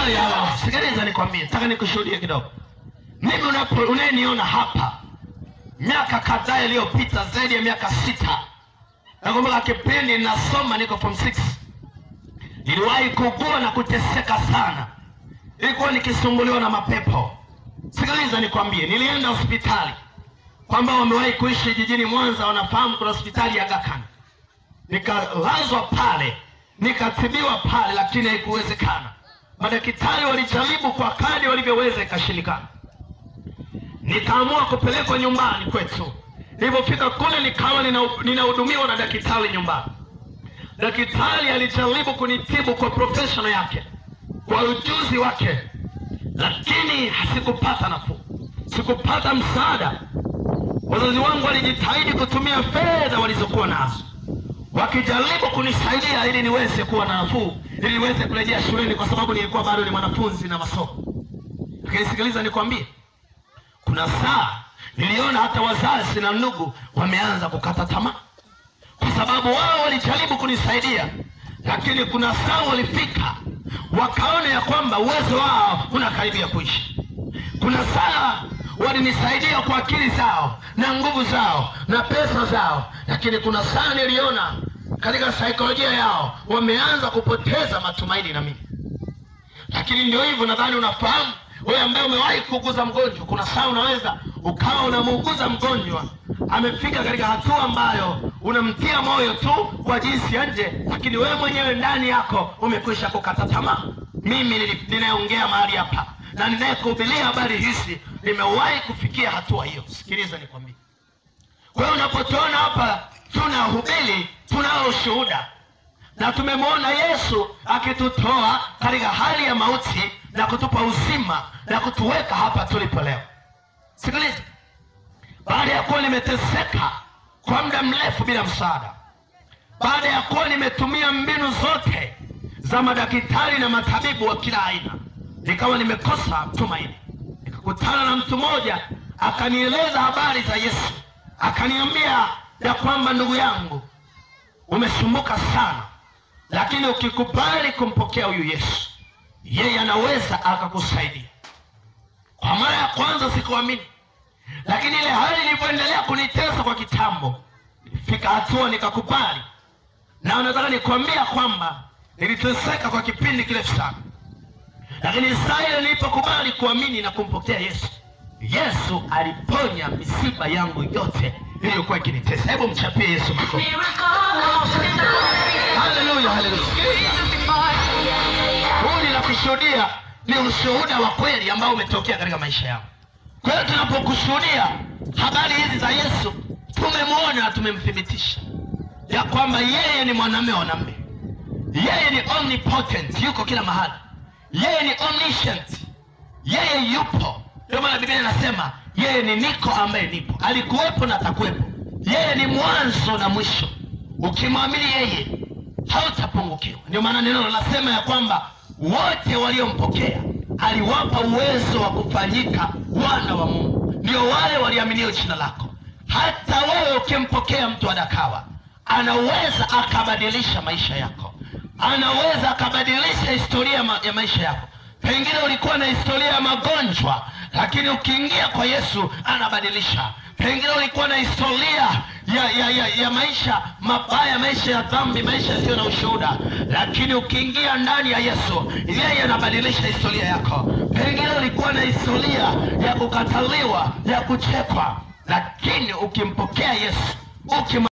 haleluya sikiliza nikwambie nataka nikushuhudie kidogo mimi unapo- unayeniona hapa miaka kadhaa iliyopita zaidi ya miaka sita nakumbuka kipindi nasoma niko form 6 niliwahi kugua na kuteseka sana ilikuwa nikisumbuliwa na mapepo sikiliza nikwambie nilienda hospitali kwamba wamewahi kuishi jijini mwanza wanafahamu kuna hospitali ya gakan nikalazwa pale nikatibiwa pale lakini haikuwezekana madaktari walijaribu kwa kadi walivyoweza ikashindikana nikaamua kupelekwa nyumbani kwetu nilipofika kule nikawa nina- ninahudumiwa na daktari nyumbani daktari alijaribu kunitibu kwa professional yake kwa ujuzi wake lakini sikupata nafuu sikupata msaada wazazi wangu walijitahidi kutumia fedha walizokuwa nazo wakijaribu kunisaidia ili niweze kuwa na nafuu ili niweze kurejea shuleni kwa sababu nilikuwa bado ni mwanafunzi na masomo lakini sikiliza nikwambie kuna saa niliona hata wazazi na ndugu wameanza kukata tamaa kwa sababu wao walijaribu kunisaidia lakini kuna saa walifika wakaona ya kwamba uwezo wao unakaribia kuishi kuna saa walinisaidia kwa akili zao na nguvu zao na pesa zao lakini kuna saa niliona katika saikolojia yao wameanza kupoteza matumaini na mimi lakini ndio hivyo nadhani unafahamu wewe ambaye umewahi kuuguza mgonjwa kuna saa unaweza ukawa unamuuguza mgonjwa amefika katika hatua ambayo unamtia moyo tu kwa jinsi ya nje lakini wewe mwenyewe ndani yako umekwisha kukata tamaa mimi nili- ninayeongea mahali hapa na ninayekuhubiria habari hizi nimewahi kufikia hatua hiyo sikiliza nikwambie kwa hiyo unapotuona hapa tunahubiri tunao ushuhuda na tumemwona yesu akitutoa katika hali ya mauti na kutupa uzima na kutuweka hapa tulipo leo sikiliza baada ya kuwa nimeteseka kwa muda mrefu bila msaada baada ya kuwa nimetumia mbinu zote za madaktari na matabibu wa kila aina nikawa nimekosa tumaini nikakutana na mtu mmoja akanieleza habari za yesu akaniambia ya kwamba ndugu yangu umesumbuka sana lakini ukikubali kumpokea huyu yesu yeye anaweza akakusaidia kwa mara ya kwanza sikuamini lakini ile hali ilivyoendelea kunitesa kwa kitambo ilifika hatua nikakubali na nataka nikwambia kwamba niliteseka kwa kipindi kirefu sana lakini saa ile nilipokubali kuamini na kumpokea yesu yesu aliponya misiba yangu yote iliyokuwa ikinitesa hebu mchapie yesu makofi haleluya haleluya huu ninakushuhudia ni ushuhuda wa kweli ambao umetokea katika maisha yangu kwa hiyo tunapokushuhudia habari hizi za yesu tumemwona na tumemthibitisha ya kwamba yeye ni mwanamume wa wanaume yeye ni omnipotent yuko kila mahali yeye ni omniscient yeye yupo ndio maana biblia inasema yeye ni niko ambaye nipo alikuwepo na atakuwepo yeye ni mwanzo na mwisho ukimwamini yeye hautapungukiwa ndio maana neno linasema ya kwamba wote waliompokea aliwapa uwezo wa kufanyika wana wa mungu ndio wale waliaminio jina lako hata wewe ukimpokea mtu adakawa anaweza akabadilisha maisha yako anaweza akabadilisha historia ma- ya maisha yako pengine ulikuwa na historia ya magonjwa lakini ukiingia kwa yesu anabadilisha pengine ulikuwa na historia ya, ya, ya, ya maisha mabaya maisha ya dhambi maisha yasiyo na ushuhuda lakini ukiingia ndani ya yesu yeye anabadilisha historia yako pengine ulikuwa na historia ya kukataliwa ya kuchekwa lakini ukimpokea yesu ukima